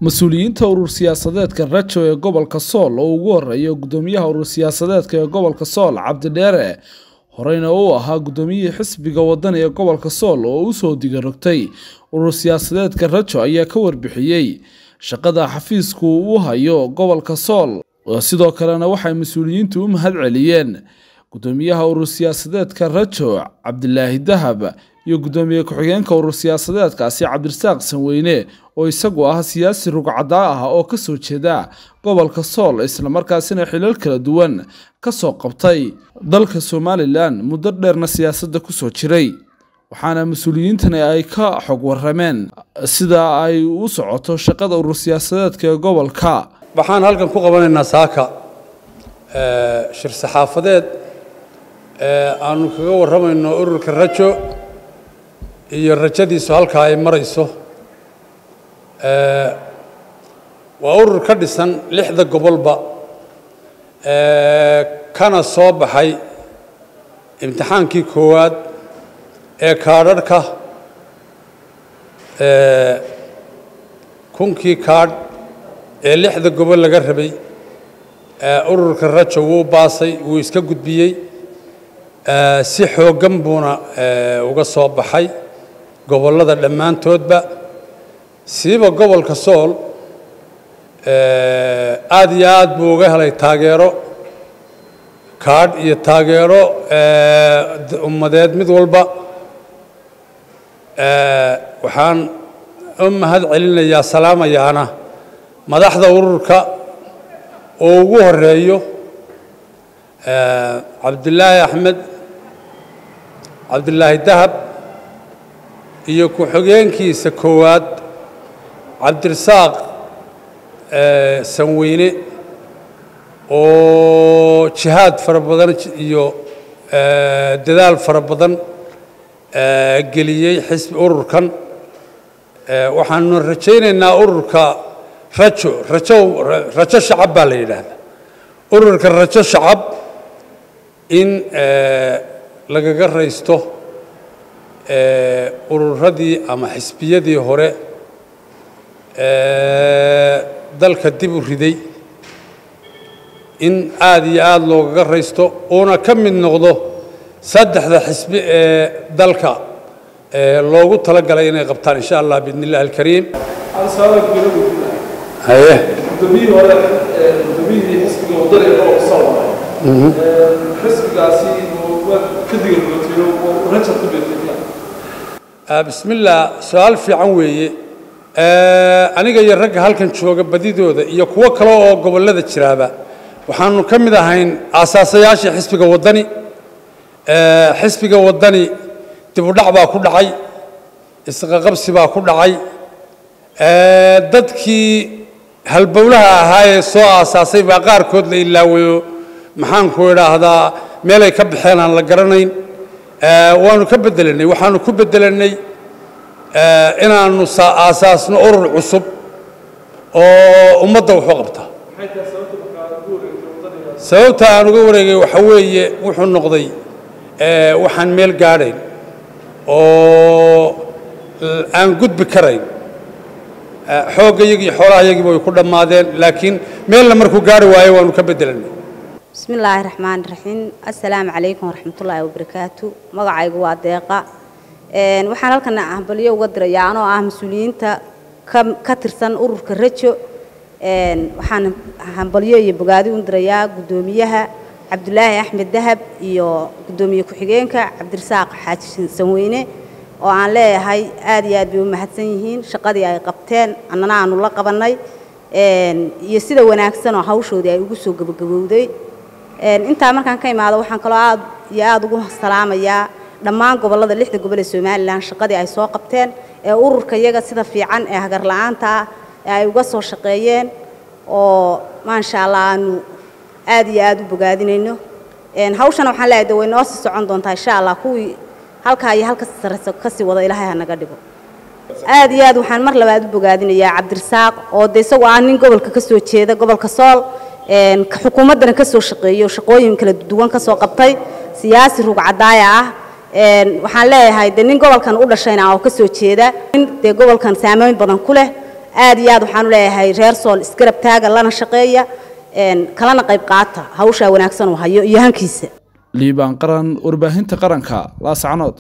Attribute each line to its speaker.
Speaker 1: mas-uuliyiinta urur siyaasadeedka rajo ee gobolka sool oo ugu horeeya gudoomiyaha urur siyaasadeedka ee gobolka sool cabdidheere horeyna uu ahaa gudoomiyihii xisbiga wadani ee gobolka sool oo usoo digarogtay urur siyaasadeedka rajo ayaa ka warbixiyey shaqada xafiisku u hayo gobolka sool sidoo kalena waxay mas-uuliyiintu u mahad celiyeen gudoomiyaha urur siyaasadeedka rajo cabdilaahi dahab iyo gudoomiye ku-xigeenka urur siyaasadeedkaasi cabdirasaaq sanweyne oo isagu ah siyaasi rugcadaa ah oo kasoo jeeda gobolka sool islamarkaasina xilal kala duwan kasoo qabtay dalka somalilan muddo dheerna siyaasadda kusoo jiray waxaana mas-uuliyiintani ay ka xog warameen sida ay u socoto shaqada urur siyaasadeedka ee gobolka
Speaker 2: waxaan halkan ku qabanaynaa saaka shir saxaafadeed aanu kaga warramayno ururka rajo iyo rajadiisu halkaa ay marayso waa urur ka dhisan lixda gobolba kana soo baxay imtixaankii koowaad ee kaadharhka kunkii kaadh ee lixda gobol laga rabay ururka rajo wuu baasay wuu iska gudbiyey si xooggan buuna uga soo baxay gobollada dhammaantoodba siiba gobolka sool aad iyo aad buu uga helay taageero kaadh iyo taageero ummadeed mid walba waxaan u mahad celinayaa salaamayaana madaxda ururka oo ugu horeeyo cabdilaahi axmed cabdilaahi dahab iyo ku-xigeenkiisa koowaad cabdirasaaq sanweyne oo jihaad fara badan iyo dadaal fara badan geliyey xisbi ururkan waxaanu rajaynaynaa ururka rajo rajo rajo shacab baa la yidhaahdaa ururka rajo shacab in lagaga raysto ururadii ama xisbiyadii hore dalka dib u riday in aad iyo aada loogaga raysto uuna ka mid noqdo saddexda xisbi ee dalka loogu talagalay inay qabtaan insha allah biidn illahi alkariim haye
Speaker 1: gudoomiyihii hore gudoomiyihii xisbiga wadani ee gobolka sool xisbigaasi ka digargootiyo raja ku beertay
Speaker 2: bismi illaah su-aal fiican weeye aniga iyo ragga halkan jooga badidooda iyo kuwo kale oo gobollada jiraaba waxaanu ka mid ahayn aasaasayaashii xisbiga waddani xisbiga waddani dibudhac baa ku dhacay isqaqabsi baa ku dhacay dadkii halbowlaha ahaa ee soo aasaasay baa qaarkood la ilaawayo maxaanku idhaahdaa meelay ka baxeen aan la garanayn waanu ka bedelanay waxaanu ku bedelanay inaanu aasaasno urur cusub oo ummadda waxu qabta sababta aan uga wareegay waxa weeye wuxuu noqday waxaan meel gaadhayn oo aan gudbi karayn xoogga iyagii xoolaha yagiiba way ku dhammaadeen laakiin meelna markuu gaari waayo waanu ka bedelanay
Speaker 3: bismi illaahi raxmaani raxiim assalaamu calaykum waraxmatullaahi wabarakaatu magacaygu waa deeqa waxaan halkan hambalyo uga dirayaa anoo ah mas-uuliyiinta ka tirsan ururka rajo waxaan hambalyo iyo bogaadi u dirayaa guddoomiyaha cabdulaahi axmed dahab iyo guddoomiye ku-xigeenka cabdirasaaq xaaji sanweyne oo aan leeyahay aad iyo aad bay u mahadsan yihiin shaqadii ay qabteen annana aanu la qabannay iyo sida wanaagsan oo hawshoodii ay ugu soo gebagabowday intaa markaan ka imaado waxaan kaloo aad iyo aada ugu salaamayaa dhammaan gobollada lixda gobol ee somalilan shaqadii ay soo qabteen ee ururka iyaga sida fiican ee hagar la-aanta ah ee ay uga soo shaqeeyeen oo maasha allah aanu aad iyo aada u bogaadinayno hawshana waxaan leeyahay de way noo sii socon doontaa insha allah kuwii halkaa iyo halka sarreysa kasii wada ilaahay ha naga dhigo aad iyo aad waxaan mar labaad u bogaadinayaa cabdirasaaq oo de isagoo ah nin gobolka ka soo jeeda gobolka sool xukuumaddana ka soo shaqeeyo shaqooyin kala duwan ka soo qabtay siyaasi rugcadaaya ah waxaan leeyahay de nin gobolkan u dhashayna oo ka soo jeeda nin dee gobolkan saameyn badan ku leh aad iyo aad waxaanu leeyahay reer sool isgarab taaga lana shaqeeya kalana qayb qaata hawshaa wanaagsan uu hayo iyo hankiisa
Speaker 1: liibaan qaran warbaahinta qaranka laascanood